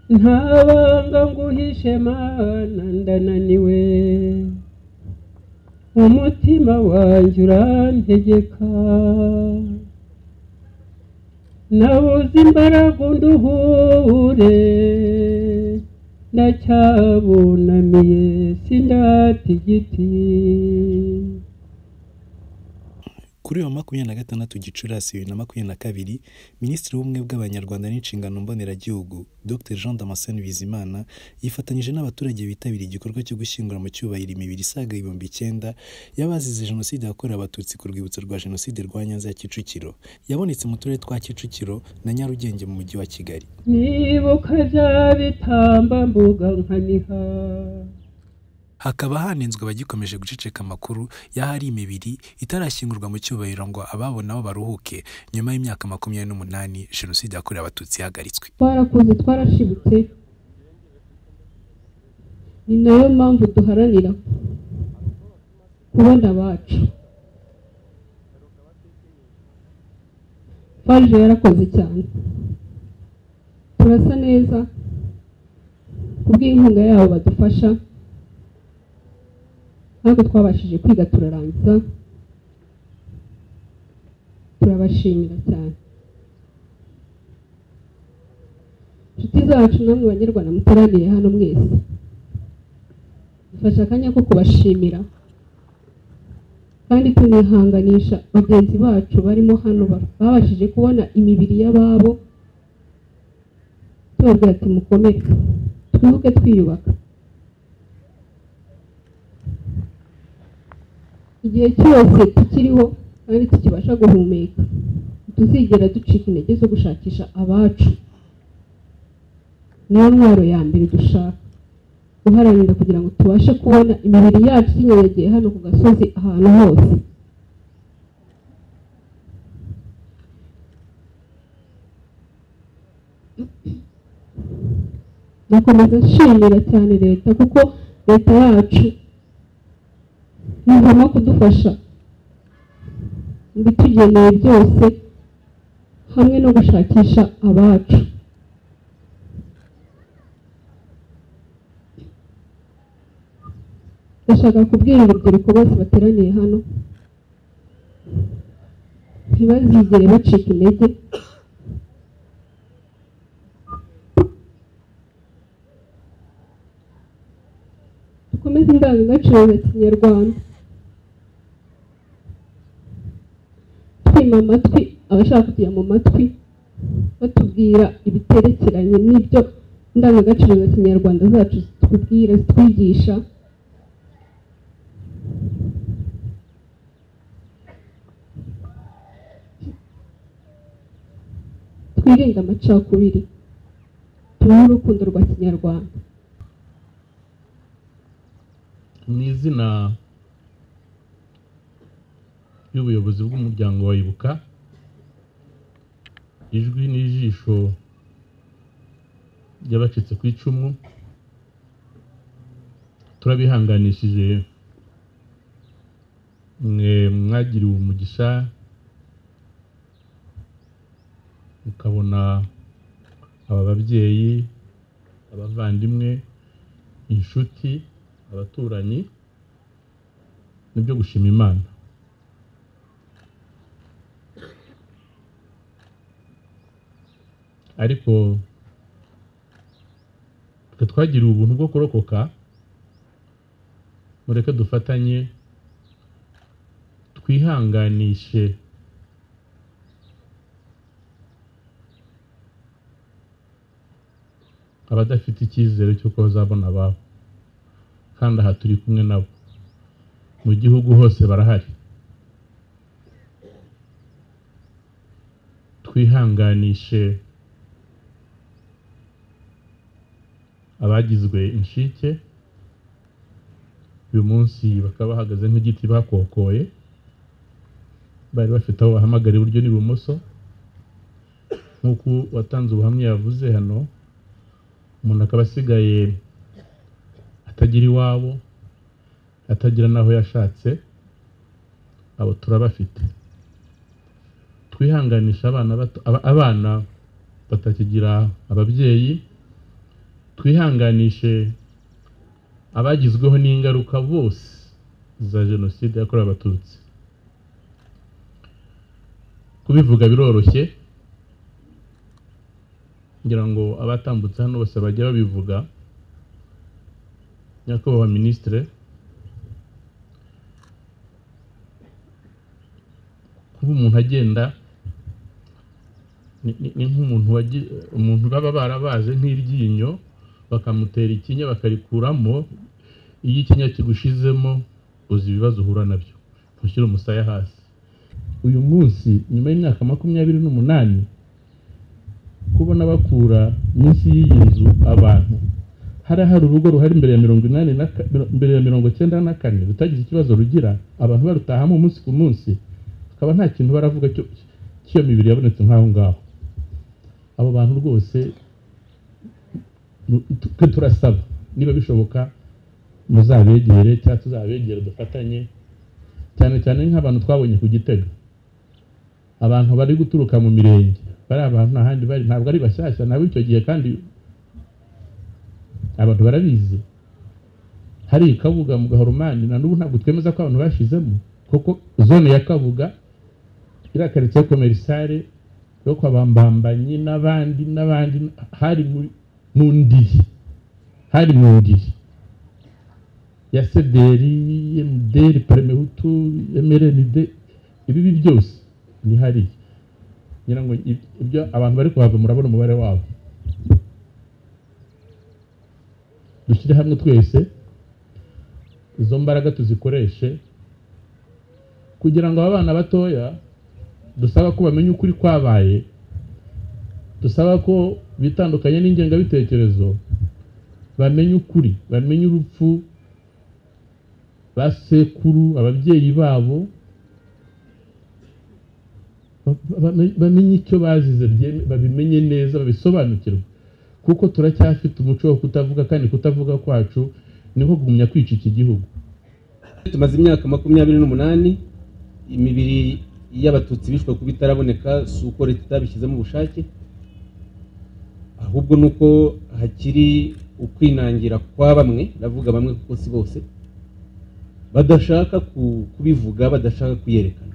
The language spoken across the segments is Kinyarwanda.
nta banga nguhishe mana ndananiwe umutima wanjye urantegeka nabuze imbaraga unduhure ndacyabunamiye sindatigiti kuri wa makumyabiri na gatandatu gicurasi bibiri na makumyabiri na kabiri minisitiri w'ubumwe bw'abanyarwanda n'inshingano mboneragihugu dr jean damascene bizimana yifatanyije n'abaturage bitabiriye igikorwa cyo gushyingura mu cyubahiro imibiri isaga ibihumbi icyenda y'abazize jenoside yakorewe abatutsi ku rwibutso rwa jenoside rwa nyanza ya kicukiro yabonetse mu turere twa kicukiro na nyarugenge mu mujyi wa kigali nibuka bya bitambambuga nkaniha hakaba hanenzwe abagikomeje guceceka amakuru y'ahari imibiri itarashyingurwa mu cyubahiro ngo ababona baruhuke nyuma y'imyaka makumyabiri n'umunani jenoside yakorewe abatutsi ihagaritswe twarakoze twarashibutse ni nayo mpamvu duharanira kubona abacu farije yarakoze cyane turasa neza kubw'inkunga yabo badufasha ntabwo twabashije kwiga turarangiza turabashimira cyane inshuti zacu namwe banyarwanda muteraniye hano mwese dufashe akanya ko kubashimira kandi tunihanganisha bagenzi bacu barimo hano babashije kubona imibiri y'ababo tubabwira ati mukomere twibuke twiyubaka igihe cyose tukiriho kandi tukibasha guhumeka ntituzigera ducika intege zo gushakisha abacu niyo ntwaro ya mbere dushaka guharanira kugira ngo tubashe kubona imibiri yacu ikinyeregeye hano ku gasozi ahantu hose ndakomeza nshimira cyane leta kuko leta yacu nibona kudufasha mu bitugeneye byose hamwe no gushakisha abacu ndashaka kubwira urubyiruko bose bateraniye hano ntibazigere bacika intege dukomeze indangagaciro za kinyarwanda twima amatwi abashaka kujya mu matwi batubwira ibiterekeranye n'ibyo indangagaciro za kinyarwanda zacu zitubwira zitwigisha twirinde amacakubiri tubeho urukundo rwa kinyarwanda mu izina y'ubuyobozi bw'umuryango wa ibuka ijwi n'ijisho ry'abacitse ku icumu turabihanganishije mwe mwagiriwe umugisha mukabona aba babyeyi abavandimwe inshuti abaturanyi nibyo gushima imana ariko twe twagiriwe ubuntu bwo kurokoka mureke dufatanye twihanganishe abadafite icyizere cy'uko bazabona ababo kandi aha turi kumwe nabo mu gihugu hose barahari twihanganishe abagizwe inshike uyu munsi bakaba bahagaze nk'igiti bakokoye bari bafite aho bahamagara iburyo n'ibumoso nk'uko watanze ubuhamya yavuze hano umuntu akaba asigaye atagira iwabo atagira n'aho yashatse abo turabafite twihanganisha abana bato abana batakigira ababyeyi twihanganishe abagizweho n'ingaruka bose za jenoside yakorewe abatutsi kubivuga biroroshye ngira ngo abatambutse hano bose bajya babivuga nyakubahwa minisitire kuba umuntu agenda ni- ni ni nk'umuntu wagi- umuntu baba barabaze nk'iryinyo bakamutera ikinya bakarikuramo iyo ikinya kigushizemo uzi ibibazo uhura nabyo ushyira umusaya hasi uyu munsi nyuma y'imyaka makumyabiri n'umunani kubona bakura munsi y'iyi nzu abantu hari hari urugo ruhari imbere ya mirongo inani na ka- miro- mbere ya mirongo cyenda na kane rutagize ikibazo rugira abantu barutahamo umunsi ku munsi hakaba nta kintu baravuga cyo cy'iyo mibiri yabonetse nk'aho ngaho abo bantu rwose nu- tu- twe turasaba niba bishoboka muzabegere cyangwa tuzabegere dufatanye cyane cyane nk'abantu twabonye ku gitega abantu bari guturuka mu mirenge bari abantu nta handi bari ntabwo ari bashyashya nabo icyo gihe kandi abantu barabizi hari kabuga mu gahoromani na n'ubu ntabwo twemeza ko abantu bashizemo kuko zone ya kabuga iriya karitsiye komerisare yo kwa bambambanyi n'abandi n'abandi hari mu- mu ndiri hari mu ndiri ya sederi emuderi peremehutu mrnd ibibi byose ni hariya ngira ngo ib- ibyo abantu bari kuhava murabona umubare wabo dushyire hamwe twese izo mbaraga tuzikoreshe kugira ngo aba bana batoya dusaba ko bamenya ukuri kwabaye dusaba ko bitandukanye n'ingengabitekerezo bamenya ukuri bamenya urupfu ba sekuru ababyeyi babo ba- ba- bamenye icyo bazize byeme- babimenye neza babisobanukirwe kuko turacyafite umuco wo kutavuga kandi kutavuga kwacu niho kugumya kwica iki gihugu tumaze imyaka makumyabiri n'umunani imibiri y'abatutsi bishwe kuba itaraboneka si uko leta itabishyizemo ubushake ahubwo ni uko hakiri ukwinangira kwa bamwe ndavuga bamwe kuko si bose badashaka ku- kubivuga badashaka kuyerekana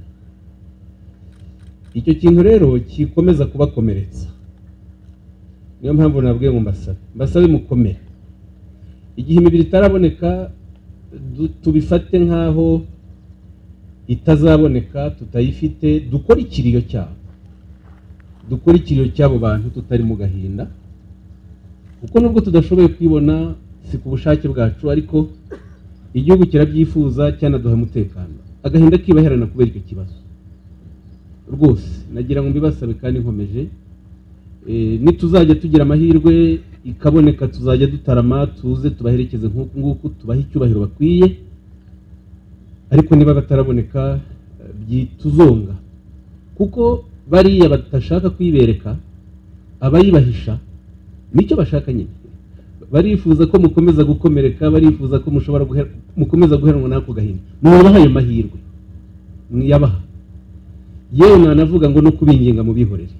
icyo kintu rero kikomeza kubakomeretsa niyo mpamvu nabwiye ngo mbasabe mbasabe mukomere igihe imibiri itaraboneka du- tubifate nk'aho itazaboneka tutayifite dukore ikiriyo cyabo dukore ikiriyo cy'abo bantu tutari mu gahinda kuko nubwo tudashoboye kwibona si ku bushake bwacu ariko igihugu kirabyifuza cyanaduha umutekano agahinda kibaherana kubera icyo kibazo rwose nagira ngo mbibasabe kandi nkomeje Eh, nituzajya tugira amahirwe ikaboneka tuzajya dutarama tuze tubaherekeze nk'uku nguku tubahe icyubahiro bakwiye ariko niba bataraboneka eh, byituzonga kuko bariya badashaka kuyibereka abayibahisha nicyo bashaka nyine barifuza ko mukomeza gukomereka barifuza ko mushobora guher- mukomeza guheranwa n'ako gahinda mwabaha ayo mahirwe mwiyabaha yewe nanavuga ngo no kubinginga mubihorere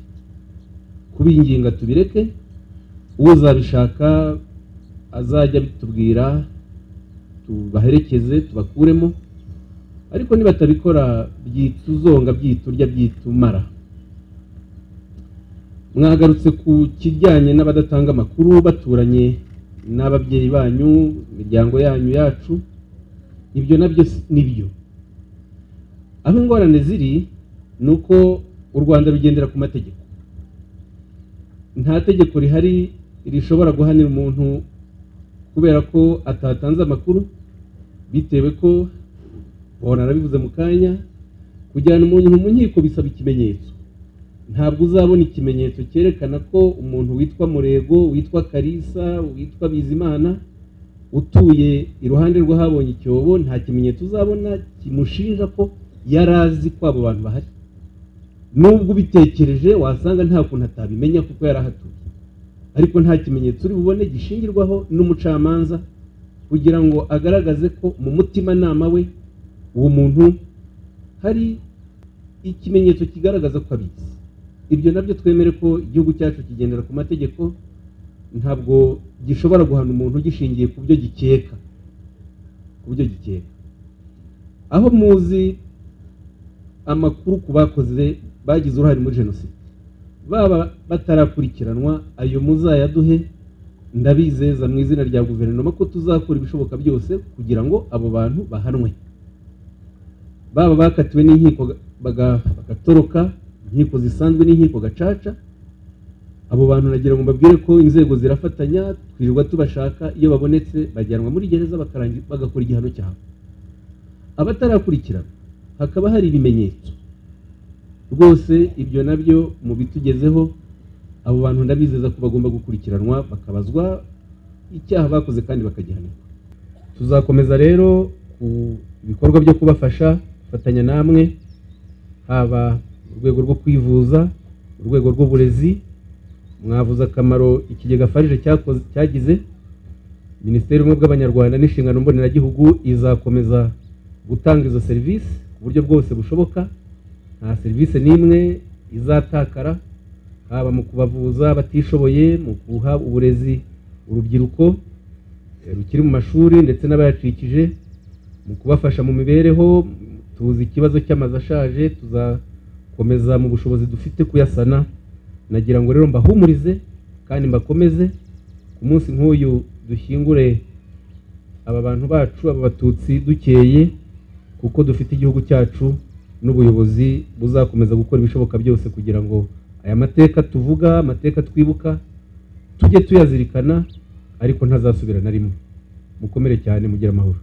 kubinginga tubireke uwo uzabishaka azajya abitubwira tubaherekeze tubakuremo ariko nibatabikora byituzonga byiturya byitumara mwagarutse ku kijyanye n'abadatanga amakuru baturanye n'ababyeyi banyu imiryango yanyu yacu ibyo nabyo si- ni byo aho ingorane ziri ni uko u rwanda rugendera ku mategeko nta tegeko rihari rishobora guhanira umuntu kubera ko atatanze amakuru bitewe ko bona arabivuze mu kanya kujyana umuntu mu nkiko bisaba ikimenyetso ntabwo uzabona ikimenyetso cyerekana ko umuntu witwa murego witwa karisa witwa bizimana utuye iruhande rw'ahabonye icyobo nta kimenyetso uzabona kimushinja ko yari azi ko abo bantu bahari nubwo ubitekereje wasanga nta kuntu atabimenya kuko yari ahatuye ariko nta kimenyetso uri bubone gishingirwaho n'umucamanza kugira ngo agaragaze ko mu mutimanama we uwo muntu hari ikimenyetso kigaragaza ko abizi ibyo nabyo twemere ko igihugu cyacu kigendera ku mategeko ntabwo gishobora guhana umuntu gishingiye ku byo gikeka ku byo gikeka aho muzi amakuru ku bakoze bagize uruhare muri jenoside baba batarakurikiranwa ayo muzayaduhe ndabizeza mu izina rya guverinoma ko tuzakora ibishoboka byose kugira ngo abo bantu bahanwe baba bakatiwe n'inkiko baga- bagatoroka inkiko zisanzwe n'inkiko gacaca abo bantu nagira ngo mbabwire ko inzego zirafatanya twirirwa tubashaka iyo babonetse bajyanwa muri gereza bakarangi- bagakora igihano cyabo abatarakurikirana hakaba hari ibimenyetso rwose ibyo nabyo mu bitugezeho abo bantu ndabizeza ko bagomba gukurikiranwa bakabazwa icyaha bakoze kandi bakagihanirwa tuzakomeza rero ku bikorwa byo kubafasha gufatanya namwe haba mu rwego rwo kwivuza mu rwego rw'uburezi mwavuze akamaro ikigega farije cyakoze cyagize minisiteri y'ubumwe bw'abanyarwanda n'inshingano mboneragihugu izakomeza gutanga izo serivisi ku buryo bwose bushoboka nta serivisi n'imwe izatakara haba mu kubavuza abatishoboye mu guha uburezi urubyiruko eh, rukiri mu mashuri ndetse n'abayacikije mu kubafasha mu mibereho tuzi ikibazo cy'amazu ashaje tuzakomeza mu bushobozi dufite kuyasana nagira ngo rero mbahumurize kandi mbakomeze ku munsi nk'uyu dushyingure aba bantu bacu aba batutsi dukeye kuko dufite igihugu cyacu n'ubuyobozi buzakomeza gukora ibishoboka byose kugira ngo aya mateka tuvuga amateka twibuka tujye tuyazirikana ariko ntazasubira na rimwe mukomere cyane mugire amahoro